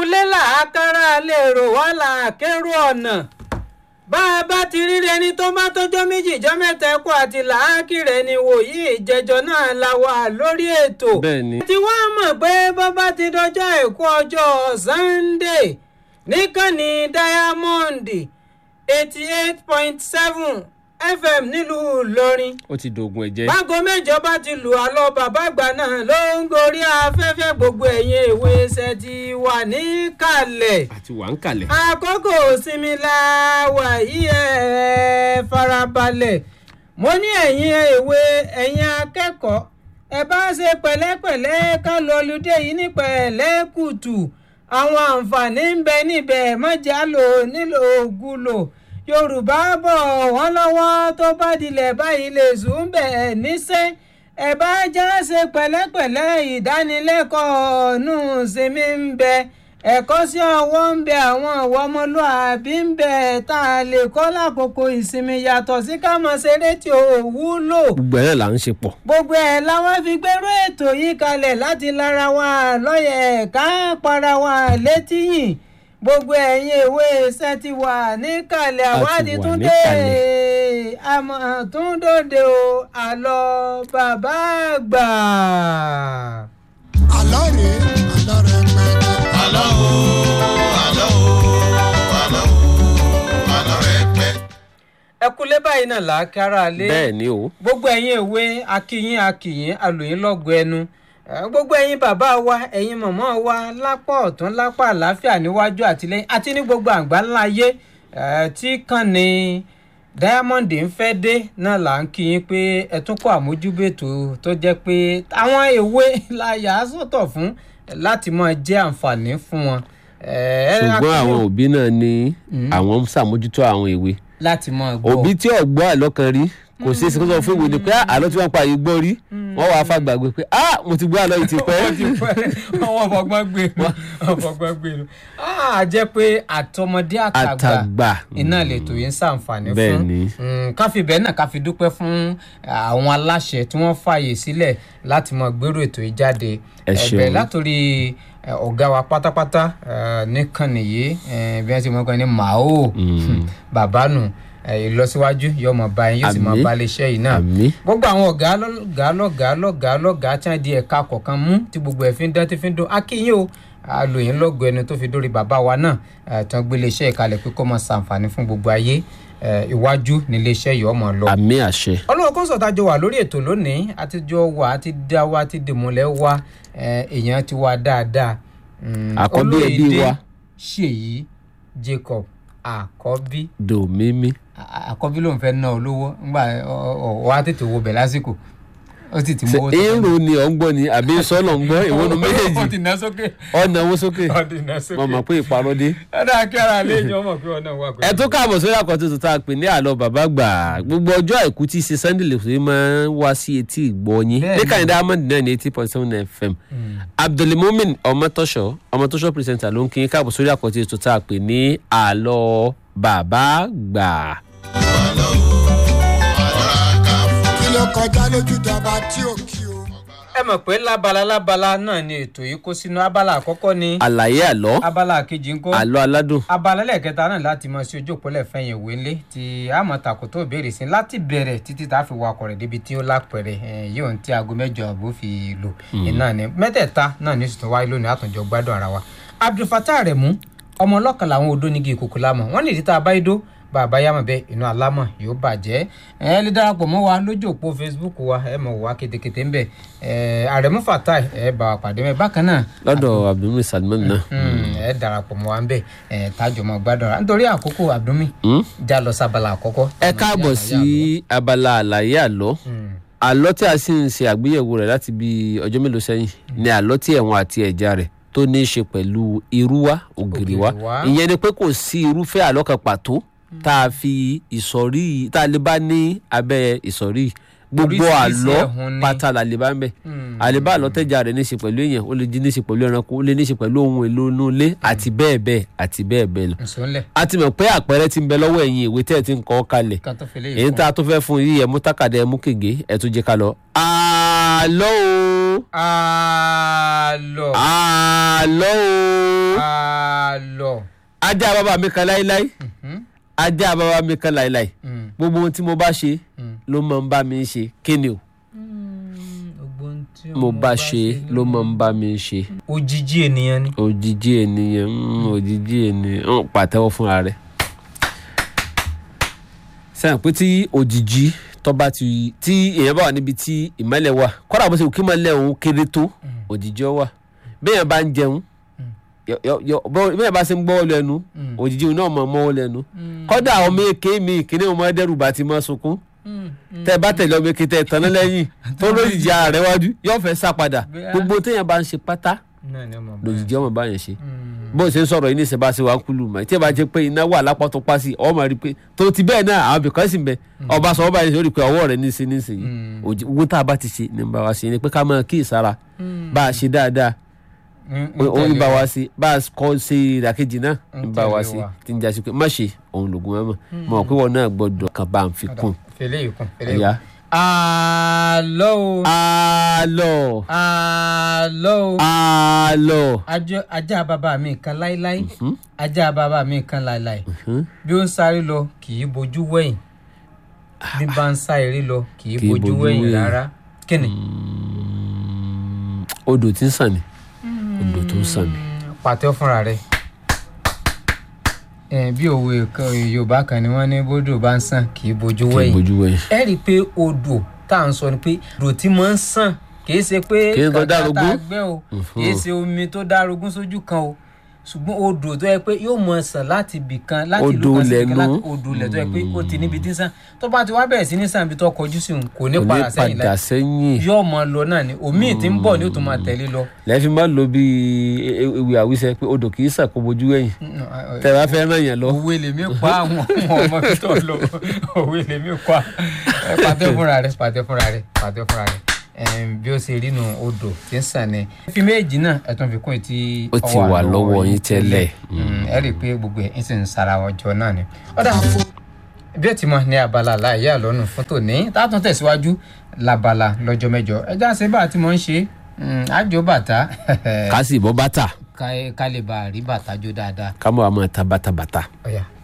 ilé làákàrà lè rò wá làákérò ọ̀nà bá a bá ti rí ẹni tó bá tọjọ́ méjì jọ́ mẹ́ta ẹ̀kọ́ àti làákìrẹ́ ni wòyí ìjẹjọ náà la wà lórí ètò bẹ́ẹ̀ ni tí wọ́n mọ̀ pé bọ́bá ti dọjọ́ àìkú ọjọ́ Sunday níkànnì Diamond eighty eight point seven FM nílùú Ìlọrin ó ti dògùn ẹ̀jẹ̀ bágo mẹ́jọ bá ti lù á lọ bàbá àgbà náà ló ń gorí afẹ́fẹ́ gbogbo ẹ̀yìn ìwé ṣe ti wà níkàlẹ̀ àti wà ń kalẹ̀. àkókò sinmi la wà yí ẹ farabalẹ̀ mo ní ẹ̀yin ìwé ẹ̀yin akẹ́kọ̀ọ́ ẹ bá ṣe pẹ̀lẹ́pẹ̀lẹ́ ká lọ lùdé yìí ní pẹ̀lẹ́kùtù àwọn àǹfààní ń bẹ níbẹ̀ mọ́jà lò nílò ògùlò yorùbá bọ̀ wọ́n lọ́wọ́ tó bá dilẹ̀ báyìí lè sùn bẹ̀ níṣẹ́ ẹ bá já ṣe pẹ̀lẹ́pẹ̀lẹ́ ìdánilẹ́kọ̀ọ́ nù sinmi ń bẹ ẹ̀kọ́ sí ọwọ́ ń bẹ àwọn ìwà ọmọlúàbí ń bẹ tá a lè kọ́ lákòókò ìsinmi yàtọ̀ sí ká mọ̀ ṣeré tí ò wúlò gbogbo ẹ̀ náà là ń ṣe pọ̀. gbogbo ẹ̀ làwọn fi gbérú ètò yìí kalẹ̀ láti lára wa lọ́yẹ̀ ká para wa létí yìn gbogbo ẹ̀yin ìwé iṣẹ́ ti wà níkàlẹ̀ A ti àwádìí wà tún dé níkàlẹ̀. àmọ́ tún dòde o àlọ́ bàbá àgbà. àlọ́ rèé àlọ́ rẹ̀ pẹ́ẹ́pẹ́. Àlọ́ o, àlọ́ o, àlọ́ o, àlọ́ rẹ̀ pẹ́. ẹ kúlé báyìí náà làákàrà lé. bẹ́ẹ̀ ni o gbogbo ẹ̀yin ìwé akíyín akíyín alòyìn lọ́gọ ẹnu Eh, gbogbo ẹ̀yin bàbá wa ẹ̀yin màmá wa lápá ọ̀tún lápá àlàáfíà níwájú àtìlẹ́yìn àti ní gbogbo àgbáńlá ayé eh, tí kàn ní Diamond ń fẹ́ dé náà là ń kí yín pé ẹ tún kó àmójúbètò tó jẹ́ pé àwọn ìwé la yà á sọ̀tọ̀ fún láti máa jẹ́ àǹfààní fún wọn. Eh, ṣùgbọ́n akíyín àwọn òbí náà ní àwọn ń ṣàmójútó àwọn ìwé láti máa gbọ́ òbí tí ọ̀gbọ́ àlọ́ kan rí kò sí èsì kó sọ fún ìwé ni pé "Ah, àlọ́ tí wọ́n pa yìí gbọ́ rí wọ́n wàá fàgbàgbé pé ah mo ti gbọ́ àlọ́ yìí ti pẹ́ àwọn ọ̀fọ̀gbọ́n gbé nu ọ̀fọ̀gbọ́n gbé nu a jẹ́ pé àtọmọdé àtàgbà àtàgbà iná lètò yìí ń ṣàǹfààní Bẹ́ẹ̀ fún ni. Mm, ká fi bẹ́ẹ̀ náà ká fi dúpẹ́ fún àwọn aláṣẹ tí wọ́n fààyè sílẹ̀ láti máa gbèrò ètò yìí jáde Ẹ ẹ̀bẹ̀ ṣeun. látòrí eh, ọ̀gá wa pátápátá eh, nìkànnì yìí eh, bí wọ́n ti mọ̀ kan ní màá bàbá nù eh, ìlọsíwájú yóò mọ̀ bá yín yóò sì mọ̀ Àmín. bá iléeṣẹ́ yìí náà àmì gbogbo àwọn ọ̀gá lọ́gàá lọ́gàá lọ́gàá lọ́gàá tí wọ́n di ẹ̀ka kọ̀ọ̀kan mú tí gbogbo ẹ̀ fi ń dán tí fi ń dún akínyìn o àlòyìn lọ́gọ̀ ẹni tó fi dórí bàbá wa náà eh, tí wọ́n gbé iléeṣẹ́ ìkalẹ̀ pé kó máa ṣàǹfààní fún gbogbo ayé eh, iwájú ní iléeṣẹ́ yìí ọmọ lọ. àmì àṣẹ ọlọ́run kó sọ̀tà jọ wà lórí ètò lónìí àtijọ́ wà àti dá wa àti dèmọ̀lẹ́ wa eh, èèyàn ti wá dáadáa. Mm, Àkọ́bí ẹbí Olóyèdé wa. Ṣèyí Jacob àkọ́bí dòmímí à- àkọ́bí ló ń fẹ́ ná olówó ńgbà ọ̀ wá tètè wo bẹ̀ lásìkò ó sì ti mú owó èrò ni ọ̀ ń gbọ́ ni àbí sọ́nà ń gbọ́ ìwọ́nu ó ti méjèèjì ná sókè ọ̀nà owó sókè ó ti ná sókè mo mọ̀ pé ìparọ́ dé. ẹ dáa kí ara lè yan ọmọ pé ọ̀nà wà pẹ̀lú. ẹ tó káàbọ̀ sórí àkọ́tún tuntun tá a pè ní àlọ́ bàbá gbà gbogbo ọjọ́ àìkú tí í ṣe sunday lè fi máa ń wá sí etí ìgbọ́yín Bẹ́ẹ̀ni. níkànnì diamond náà ní eighty point seven fm abdulmumin ọmọtọ́ṣọ ọmọtọ́ṣọ pírẹsẹ̀ntà ló ń kí yín káàbọ̀ sórí àkọ́tún tuntun tá a pè ní àlọ́ bàbá gbà. Àlọ́ o, àlọ́ àkàfọ́. kí ló kọjá lójú tọba tí ò kí o. ẹ mọ̀ pé lábala lábala náà ni ètò yìí kó sínú abala àkọ́kọ́ ni àlàyé àlọ́ abala kejì ńkọ́ àlọ́ aládùn abala lẹ́ẹ̀kẹta náà láti mọ sí ojú òpólẹ̀ fẹ̀yìn ìwé ńlẹ̀ tí a mọ̀ tàkò tó béèrè sí láti bẹ̀rẹ̀ títí tá a fi wakọ̀ rẹ̀ débi tí ó lápẹ̀rẹ̀ ẹ̀, yóò ń tí aago mẹ́jọ àbò fi lò iná ni mẹ́tẹ̀ẹ̀ta náà ní sùtún wáyé lónìí àtúnjọ gbádùn ara wa abdulfatah rẹ̀ mú ọmọ ọlọ́kan làwọn odó nígi ìkòkò lámọ̀ wọ́n ní ìdí tá a bá idó bàbá yàmọ̀ bẹ́ẹ̀ inú alámọ̀ yóò bàjẹ́ ẹ lè darapọ̀ mọ́ wa lójú òpó facebook wa ẹ mọ̀ wá ketekete ńbẹ̀ ẹ àrẹ̀mú fatai ẹ bá wa pàdé mẹ́ bákan náà lọ́dọ̀ abdulmumin salman náà. Mm, ẹ darapọ̀ mọ́ wa ń bẹ̀ ẹ tájọ mọ́ gbádùn ra nítorí àkókò àbdùnmí Hmm? já lọ sábàlá àkọ́kọ́. ẹ káàbọ̀ sí abala àlàyé àlọ́ àlọ́ tí a sì ń ṣe àgbéyẹ̀wò rẹ̀ láti bí ọjọ́ mélòó sẹ́yìn ni àlọ́ tí ẹ̀wọ̀n àti ẹ̀já rẹ̀ tó ní í ṣe pẹ̀lú irú wa ògiri wa Ògìrì wa. ìyẹn ni pé kò sí irúfẹ́ àlọ́ kan pàtó tá a fi ìsọ̀rí tá a lè bá ní abẹ́ ìsọ̀rí gbogbo Oríṣiríṣi àlọ́ ẹ̀hún ni. pátá la lè bá ń bẹ̀ àlebá àlọ́ tẹ́jà rẹ̀ ní í ṣe pẹ̀lú èèyàn ó lè jí ní í ṣe pẹ̀lú ẹranko ó lè ní í ṣe pẹ̀lú ohun èlò inú ilé àti bẹ́ẹ̀ bẹ́ẹ̀ àti bẹ́ẹ̀ bẹ́ẹ̀ lọ nsọ́nlẹ̀ a ti mọ̀ pé àpẹẹrẹ ti ń bẹ lọ́wọ́ ẹ̀yin ìwé tẹ́ ẹ ti ń kọ́ kalẹ̀ kan tó fi lè èyí tá a tún fẹ́ fún yìí ẹ mú tákàdá ẹ mú kègé ẹ tún jẹ́ ká lọ. àlọ́ o àlọ́ àlọ́ o àlọ́. ajá bàbá mi kan láíláí Mhm. ajá bàbá mi kan láíláí Mm. gbogbo ohun tí mo bá ṣe Mm. ló máa ń bá mi ṣe kí ni o gbogbo ohun tí mo bá ṣe ló máa ń bá mi ṣe òjijì ènìyàn ni. òjijì ènìyàn mm, òjijì ènìyàn mm, pàtẹ́wọ́ fúnra rẹ̀ sẹ́yìn pé tí òjijì tó bá ti tí èèyàn bá wà níbi tí ìmọ́lẹ̀ wà kọ́dà bó ṣe kí mọ́lẹ̀ òun kéré tó òjijì ó wà béèyàn bá ń jẹun yọ- yọ- yọ- bọ́- béèyàn bá ṣe ń gbọ́wọ́ lẹ́nu Mm. òjijì òun náà mọ̀ mọ́wọ́ lẹ́nu kọ́dà ọmọ èké mi kíní ọmọ ẹdẹ́rù bá ti mọ́ sunkún tẹ bá tẹ̀lé ọmọ èké tẹ tán lẹ́yìn tó lójijì ara rẹ̀ wájú yóò fẹ́ sá padà Bẹ́ẹ̀. gbogbo téèyàn bá ń ṣe pátá náà ni ọmọ bá lòjijì ọmọ bá yẹn ṣe Mm. bó ṣe ń sọ̀rọ̀ yìí ní ìṣẹ̀bá ṣe wà ń kúlù mọ́ tí ẹ bá jẹ́ pé iná wà lápá tó pa sí ọmọ rí pé tó ti bẹ́ẹ̀ náà àwọn ibìkan sì ń bẹ ọba sọ ọba yẹn ṣe ó rí i pé ọwọ́ rẹ̀ ní í ṣe ní í ṣe yìí Mm. òjì owó tá a bá ti ṣe ní bá wa ṣe ni pé ká máa kí ìsara bá a ṣe dáadáa Mm, ó ń tẹ̀lé bá wa. wa ṣe bá a kọ́ ṣe ìdàkejì náà ń ń bá wa tẹ̀lé ṣe wa. tí ń jásí pé má ṣe òun lògùn mọ́mọ́ mọ̀ pé wọn náà gbọ́dọ̀ kan bá ń fi kún fèlè yìí kún fèlè yìí ẹ̀yà. kún. àlọ́ o àlọ́ àlọ́ o àlọ́ Ajọ- ajá bàbá mi kan láíláí ajá bàbá mi kan láíláí Mhm. bí ó ń sáré lọ kì í bojú wẹ̀yìn bí bá ń sá eré lọ kì í Kì í bojú bojú wẹ̀yìn wẹ̀yìn. rárá kí ni. Mm, odò tí ń sàn ni odò tó ń sàn ni. pàtẹ́ fúnra rẹ̀ Eh, bí òwe kan yorùbá kan ni wọ́n ní bódò bá ń sàn kì í bojú kí n wẹ̀yìn bójú wẹ̀yìn. ẹ rí i pé odò tá à ń sọ ni pé odò tí mo ń sàn kì í ṣe pé Kì í tó kànga tá a dárogún. gbẹ́ o kì í ṣe omi tó dárogún sójú kan o ṣùgbọ́n odò tó yẹ pé yóò mọ sàn láti ibì kan láti ìlú Odò kan sí ibì kan lẹ́nu. láti odò lẹ̀ tó yẹ pé ó ti níbi tí ń sàn tó bá ti wá bẹ̀rẹ̀ sí ní sàn ibi tó kọjú sí òun kò ní kò ní padà sẹ́yìn padà láì sẹ́yìn yóò mọ lọ náà ni omi tí ń bọ̀ ni ó tún máa tẹ̀lé lọ. lẹ́ẹ̀fi máa lo bí ewì àwísẹ́ pé odò kì í sàn kó bojú wẹ̀yìn tẹ̀ bá fẹ́ ràn yẹn lọ. òwe lèmi pa àwọn ọmọ ọmọ mi tó lọ òwe lèmi pa ẹ pàtẹ fúnra rẹ pàtẹ fúnra rẹ pàtẹ fúnra rẹ Ẹm, bí ó ṣe rí nu odò tí ń sàn ni. fi méjì náà ẹ tún fi kún etí Ó ti wà lọ́wọ́ yín tẹ́lẹ̀. Mm, ẹ rí i pé gbogbo ẹ̀ ń sì ń sara ọjọ́ náà ni. ọ̀dà bí ó ti mọ ní abala láàyè àlọ́nù fún tòní tá a tún tẹ̀síwájú labala lọ́jọ́ mẹ́jọ ẹja ṣe bá a ti mọ̀ ń ṣe mm, àjò bàtà ká sì bọ́ bàtà ká ká lè bá a rí bàtà jó dáadáa. ká mọ̀ àmọ́ ta bàtàbàtà. ọ̀yà